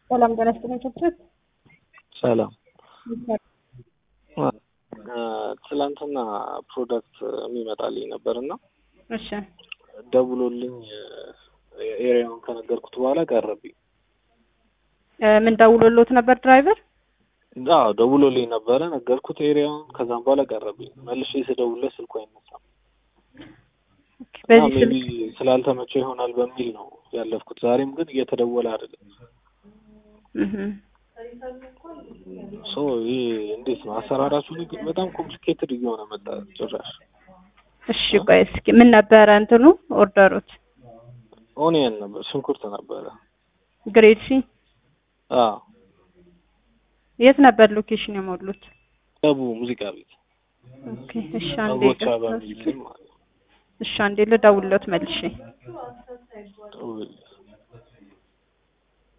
ሰላም ጤና ይስጥልኝ ችብችብ ሰላም ትላንትና ፕሮዳክት የሚመጣልኝ ነበር እና እሺ ደውሎልኝ ኤሪያውን ከነገርኩት በኋላ ቀረብኝ። እ ምን ደውሎሎት ነበር ድራይቨር? አዎ ደውሎልኝ ነበረ ነገርኩት ኤሪያውን። ከዛም በኋላ ቀረብኝ። መልሼ ስደውልለት ስልኩ አይነሳም። በዚህ ሜቢ ስልክ ስላልተመቸው ይሆናል በሚል ነው ያለፍኩት። ዛሬም ግን እየተደወለ አይደለም። እህ ሶ ይህ እንዴት ነው አሰራራችሁ? ግን በጣም ኮምፕሊኬትድ እየሆነ መጣ ጭራሽ። እሺ ቆይ እስኪ ምን ነበረ እንትኑ ኦርደሩት? ኦኒየን ነበር፣ ሽንኩርት ነበረ። ግሬድ ሲ አዎ የት ነበር ሎኬሽን የሞሉት? ደቡ ሙዚቃ ቤት ኦኬ እሺ አንዴ አጎቻ ይቅርታ በሚል እስኪ ስም ማለት ነው። እሺ አንዴ ልደውልሎት መልሼ ደውል